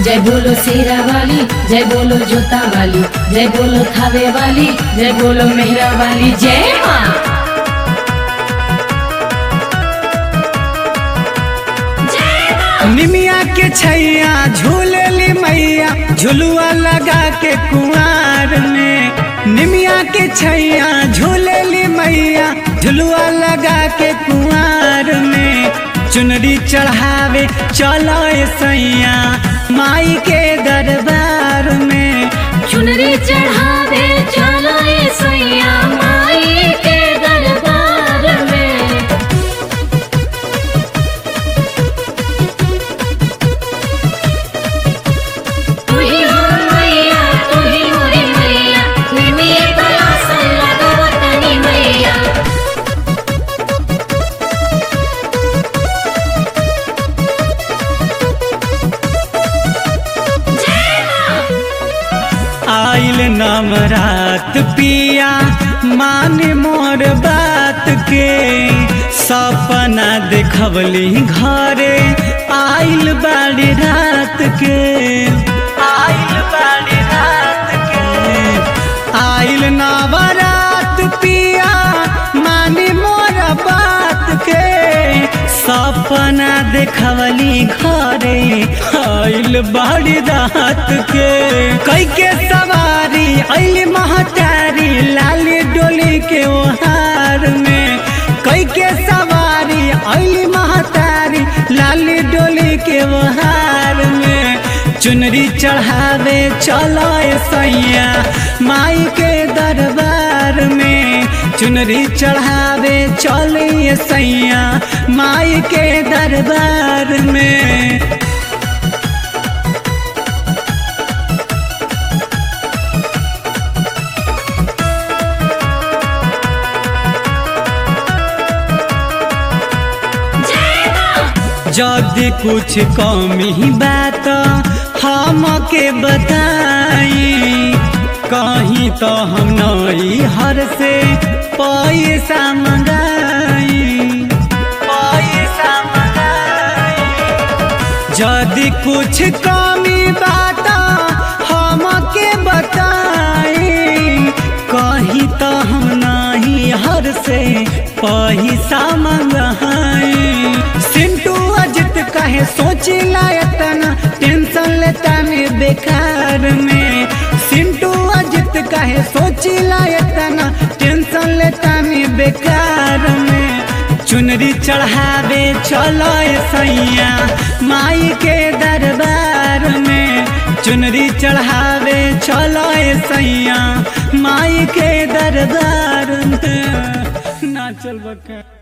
जय बोलो शेरा वाली जय बोलो जोता वाली जय बोलो थावे वाली जय बोलो मेहरा वाली जय माँ निमिया के छैया झूलेली मैया झुलुआ लगा के कुआर में निमिया के छैया झूलेली मैया झुलुआ लगा के कुआर में चुनरी चढ़ावे चलो सैया माई के दरबार में चुनरी चढ़ावे चलो ये सैया माई के दरबार में तू ही हो मैया तू ही मोरी मैया निमिये तला सल्ला गवतनी मैया आइल नवरात पिया मान मोर बात के सपना देखवली घरे आइल बाड़ी रात के आइल बाड़ी रात के आइल नवरात पिया मानी मोर बात के सपना देखवली घरे आइल बाड़ी रात के कई के सवारी आइल महतारी लाल डोली के ओहार में कई के सवारी आइल महतारी लाल डोली के ओहार में चुनरी चढ़ावे चलो सैया माई के दरबार में चुनरी चढ़ावे चले सैया माई के दरबार में यदि कुछ कमी बात हमके बताई कहीं तो हम नई हर से पैसा मंगाई पैसा मंगाई यदि कुछ कमी बात हमके बताई कहीं तो हम नहीं हर से पैसा मंगाई सिंटू अजित कहे सोची लायतना टेंशन लेता में बेकार में सिंटू अजित कहे सोची लायतना टेंशन लेता में बेकार में चुनरी चढ़ावे चलो सैया माई के दरबार में चुनरी चढ़ावे चलो सैया माई के दरबार में ना चल बका